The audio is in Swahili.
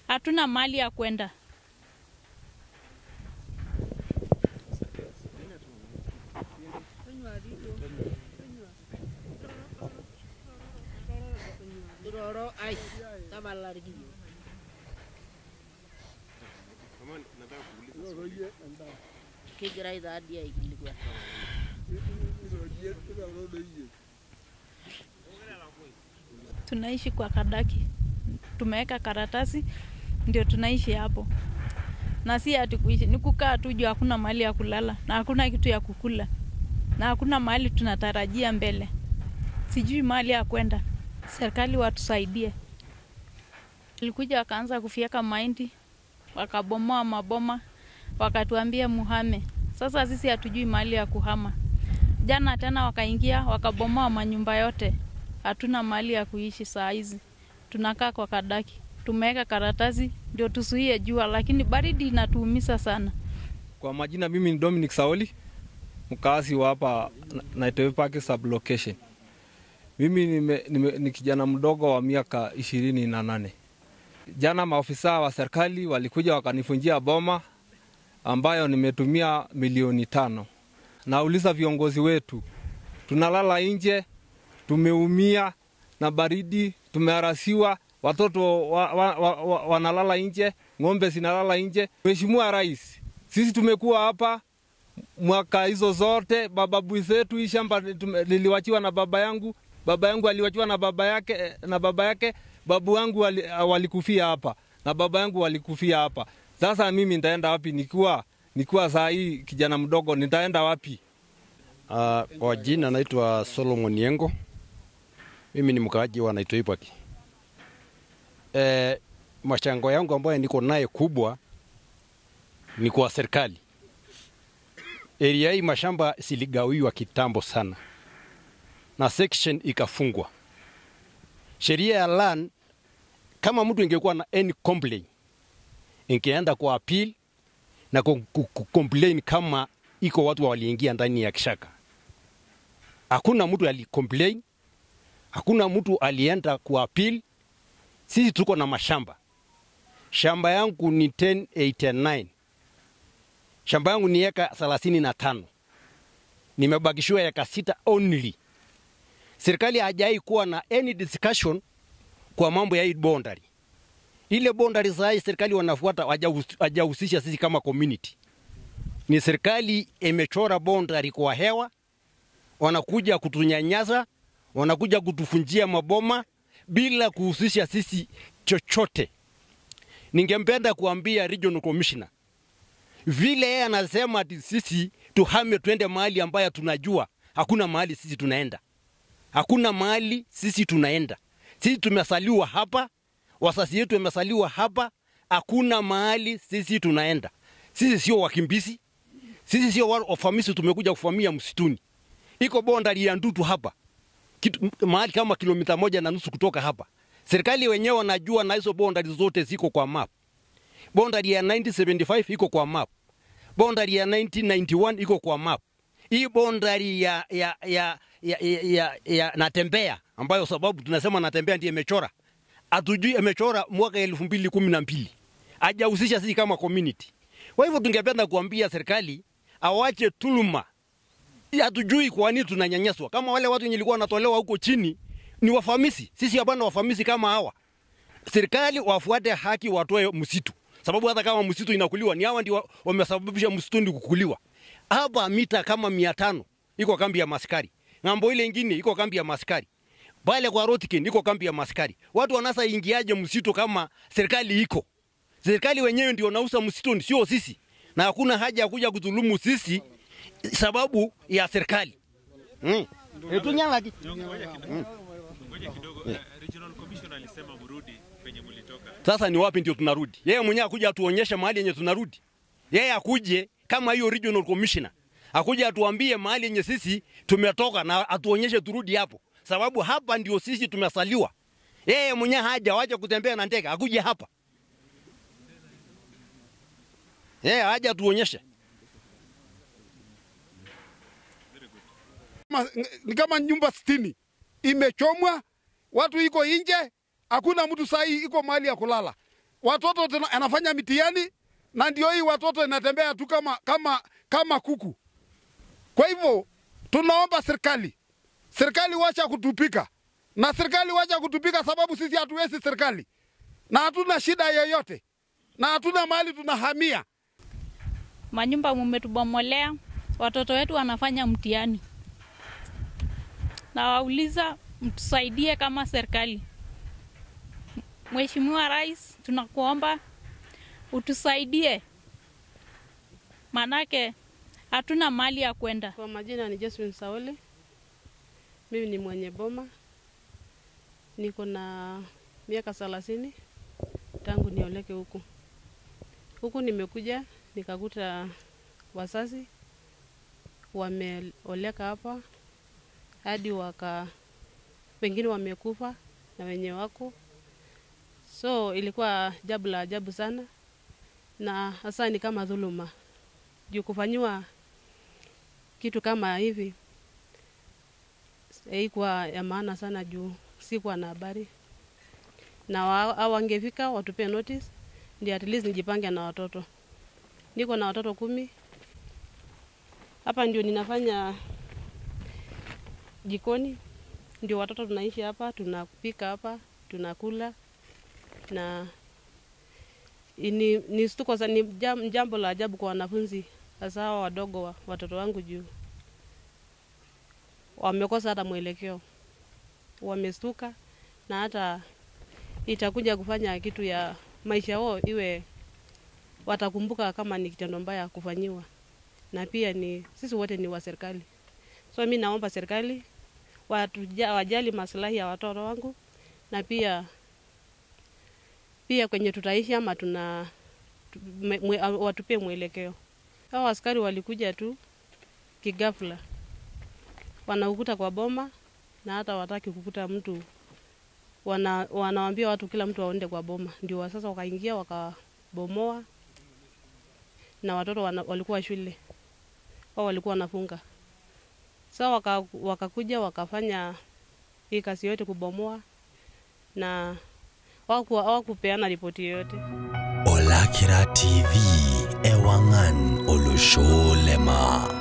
hatuna mali ya kwenda. Kegirai taadii aikilikuan. Tunaishi kwa kadaki, tumeweka karatasi ndio tunaishi hapo, na si ati kuishi, ni kukaa tu juu hakuna mahali ya kulala na hakuna kitu ya kukula na hakuna mahali tunatarajia mbele. Sijui mahali ya kwenda, serikali watusaidie. Walikuja wakaanza kufyeka mahindi, wakabomoa maboma, wakatuambia muhame. Sasa sisi hatujui mahali ya kuhama. Jana tena wakaingia wakabomoa manyumba yote, hatuna mahali ya kuishi saa hizi, tunakaa kwa kadaki. Tumeweka karatasi ndio tusuie jua, lakini baridi inatuumiza sana. Kwa majina mimi ni Dominic Saoli, mkazi wa hapa Na- Naitoi Park sublocation. Mimi nime, nime, ni kijana mdogo wa miaka ishirini na nane. Jana maofisa wa serikali walikuja wakanifunjia boma ambayo nimetumia milioni tano. Nauliza viongozi wetu, tunalala nje, tumeumia na baridi, tumeharasiwa, watoto wa, wa, wa, wa, wanalala nje, ng'ombe zinalala nje. Mheshimiwa Rais, sisi tumekuwa hapa mwaka hizo zote, mababu zetu, hii shamba tume- liliwachiwa na baba yangu, baba yangu aliwachiwa na baba yake na baba yake, babu wangu wali, walikufia hapa na baba yangu walikufia hapa. Sasa mimi nitaenda wapi nikiwa nikiwa saa hii kijana mdogo, nitaenda wapi? Uh, kwa jina naitwa Solomon Yengo. Mimi ni mkaaji wa Naitoi Park. Eh, machango yangu ambayo niko naye kubwa ni kwa serikali. Area hii mashamba siligawiwa kitambo sana na section ikafungwa. Sheria ya land, kama mtu ingekuwa na any complaint ingeenda kwa appeal na ku- ku- ku- complain kama iko watu waliingia ndani ya kishaka. Hakuna mtu alicomplain, hakuna mtu alienda ku appeal. Sisi tuko na mashamba. Shamba yangu ni 1089 shamba yangu ni eka thelathini na tano nimebakishiwa eka sita only. Serikali hajai kuwa na any discussion kwa mambo ya hii boundary. Ile boundary saa hii serikali wanafuata hajahus- hajahusisha sisi kama community ni serikali imechora boundary kwa hewa, wanakuja kutunyanyasa, wanakuja kutufunjia maboma bila kuhusisha sisi chochote. Ningempenda kuambia regional commissioner vile yeye anasema ati sisi tuhame twende mahali ambayo tunajua hakuna mahali sisi tunaenda, hakuna mahali sisi tunaenda. Sisi tumesaliwa hapa, wasasi yetu wamesaliwa hapa, hakuna mahali sisi tunaenda. Sisi sio wakimbizi, sisi sio wa- wafamisi tumekuja kufamia msituni. Iko bondari ya Ndutu hapa kitu, mahali kama kilomita moja na nusu kutoka hapa. Serikali wenyewe wanajua na hizo bondari zote ziko kwa map. Bondari ya 1975 iko kwa map. Bondari ya 1991 iko kwa map. Hii bondari ya, ya, ya, ya, ya, ya, ya Natembea ambayo sababu tunasema Natembea ndiye imechora, hatujui imechora mwaka elfu mbili kumi na mbili hajahusisha sisi kama community. Kwa hivyo tungependa kuambia serikali awache tuluma. Hatujui kwa nini tunanyanyaswa. Kama wale watu wenye walikuwa wanatolewa huko chini ni wafamisi, sisi hapana wafamisi kama hawa. Serikali wafuate haki, watoe msitu, sababu hata kama msitu inakuliwa ni hawa ndio wamesababisha msituni kukuliwa. Hapa mita kama mia tano iko kambi ya maskari, ng'ambo ile ingine iko kambi ya maskari, pale kwa Rotkin iko kambi ya maskari. Watu wanasa ingiaje msitu kama serikali iko? Serikali wenyewe ndio wanauza msituni, sio sisi, na hakuna haja ya kuja kudhulumu sisi sababu ya serikali mm. E, tunyalaki Ngoja kidogo. eh, Regional Commissioner alisema mrudi penye mlitoka. Sasa ni wapi ndio tunarudi? Yeye mwenyewe akuja atuonyeshe mahali yenye tunarudi. Yeye akuje kama hiyo regional commissioner, akuje atuambie mahali yenye sisi tumetoka na atuonyeshe turudi hapo, sababu hapa ndio sisi tumesaliwa. Yeye mwenyewe haja waje kutembea na ndege, akuje hapa. Yeye haja atuonyeshe. kama- ni kama nyumba sitini imechomwa, watu iko nje, hakuna mtu sahi iko mahali ya kulala. watoto tuna- anafanya mitihani na ndio hii watoto inatembea tu kama, kama, kama kuku. Kwa hivyo tunaomba serikali, serikali wacha kutupika na serikali wacha kutupika, sababu sisi hatuwezi serikali na hatuna shida yoyote na hatuna mahali tunahamia. manyumba mumetubomolea, watoto wetu wanafanya mtihani. Na wauliza mtusaidie kama serikali. Mheshimiwa Rais, tunakuomba utusaidie, manake hatuna mali ya kwenda. Kwa majina ni Josephine Sauli. Mimi ni mwenye boma, niko na miaka thelathini tangu nioleke huku. Huku nimekuja nikakuta wazazi wameoleka hapa hadi waka wengine wamekufa na wenye wako, so ilikuwa jambo la ajabu sana, na hasa ni kama dhuluma juu kufanyiwa kitu kama hivi haikuwa ya maana sana juu sikuwa na habari na wa- au wangefika watupie notice ndio at least nijipange na watoto. Niko na watoto kumi hapa, ndio ninafanya jikoni, ndio watoto tunaishi hapa, tunapika hapa, tunakula na ni, ni, stuko, sa- ni jam- jambo la ajabu kwa wanafunzi hasa hawa wadogo wa, watoto wangu juu wamekosa hata mwelekeo, wamestuka na hata itakuja kufanya kitu ya maisha yao iwe watakumbuka kama ni kitendo mbaya kufanyiwa, na pia ni sisi wote ni wa serikali, so mi naomba serikali watuja, wajali maslahi ya watoto wangu na pia pia kwenye tutaishi ama tuna tu- mwe, mwe, watupie mwelekeo. Hao askari walikuja tu kigafla, wanaukuta kwa boma na hata wataki kukuta mtu wana, wanawambia watu kila mtu aende kwa boma, ndio wa- sasa wakaingia wakabomoa, na watoto wana, walikuwa shule wao walikuwa wanafunga. Sasa waka, wakakuja wakafanya hii kazi yote kubomoa, na hawaku- hawakupeana ripoti yoyote. Olakira TV Ewangan Olusholema.